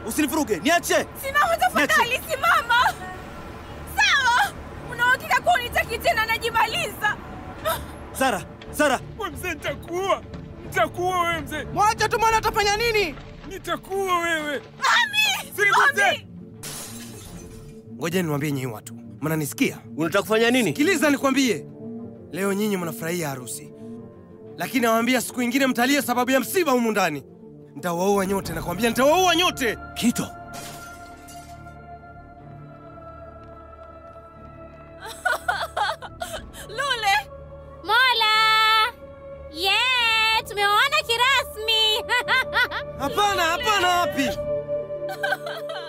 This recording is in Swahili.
Usinivuruge, niache. Simama tafadhali, simama. Sawa, una uhakika kuwa unitaki tena? Najimaliza. Sara, Sara, We mzee, nitakuua, nitakuua wewe mzee, Mwacha tu mwana atafanya nini? nitakuua wewe. Ami! Sinibuze! Ami! Ngoja niwaambie nyinyi watu, mnanisikia? unataka kufanya nini? Sikiliza nikwambie, leo nyinyi mnafurahia harusi, lakini nawaambia siku ingine mtalia sababu ya msiba humu ndani. Nitawaua nyote, nakwambia nitawaua nyote. Kito, Lule! Mola! Yeah, tumeoana kirasmi. Hapana, hapana, wapi?